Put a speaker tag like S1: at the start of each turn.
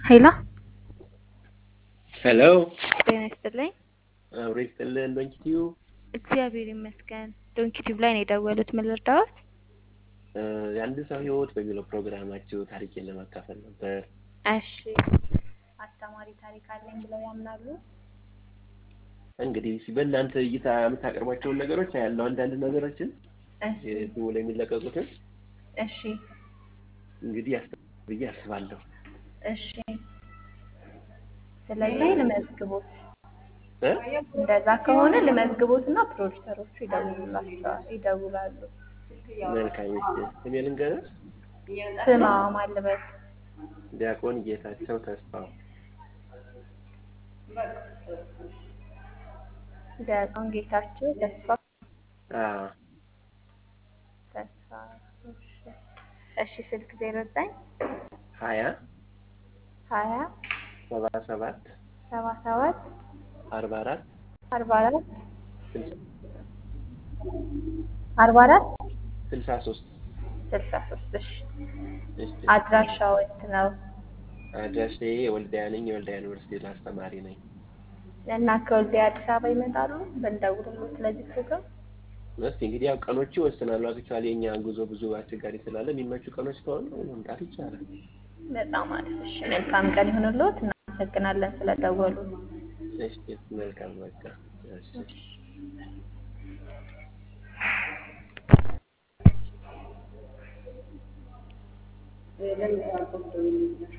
S1: ሄሎ
S2: ሄሎ
S1: ጤና ይስጥልኝ።
S2: አብሮ ይስጥልን። ዶንኪቲዩ
S1: እግዚአብሔር ይመስገን። ዶንኪቲቭ ላይ ነው የደወሉት። ምን ልርዳዎት?
S2: የአንድ ሰው ህይወት በሚለው ፕሮግራማችሁ ታሪኬን ለማካፈል ነበር።
S1: እሺ፣ አስተማሪ ታሪክ አለኝ ብለው ያምናሉ?
S2: እንግዲህ እስኪ በእናንተ እይታ የምታቀርቧቸውን ነገሮች ያለው አንዳንድ ነገሮችን
S1: እሺ፣
S2: ስሙ ላይ የሚለቀቁትን
S1: እሺ፣
S2: እንግዲህ ያስተምራል ብዬ አስባለሁ።
S1: እሺ። ስለዚህ ልመዝግቦት።
S2: እ?
S1: እንደዛ ከሆነ ልመዝግቦት እና ፕሮዲሰሮቹ ይደውሉላቸዋል ይደውላሉ።
S2: መልካም እሺ። ስሜ ልንገርህ፣
S1: ስማ ማልበት
S2: ዲያቆን ጌታቸው ተስፋው።
S1: ዲያቆን ጌታቸው ተስፋ
S2: አዎ
S1: ተስፋ እሺ። እሺ ስልክ ዜሮ ዘጠኝ
S2: ሀያ
S1: ሀያ
S2: ሰባ ሰባት
S1: ሰባ ሰባት
S2: አርባ አራት
S1: አርባ አራት
S2: ስልሳ
S1: አርባ አራት
S2: ስልሳ ሶስት
S1: ስልሳ ሶስት እሺ
S2: እሺ።
S1: አድራሻው የት ነው?
S2: አድራሻዬ የወልዲያ ነኝ። የወልዲያ ዩኒቨርሲቲ አስተማሪ ነኝ።
S1: እና ከወልዲያ አዲስ አበባ ይመጣሉ ብንደውልሎት ስለዚህ ፕሮግራም
S2: እስኪ እንግዲህ ያው ቀኖቹ ይወስናሉ። አክቹዋሊ የኛ ጉዞ ብዙ አስቸጋሪ ስላለ የሚመቹ ቀኖች ከሆኑ መምጣት ይቻላል።
S1: በጣም አሪፍ እሺ መልካም ቀን ይሁንልዎት እናመሰግናለን ስለደወሉ
S2: እሺ መልካም በቃ እሺ
S3: ለምን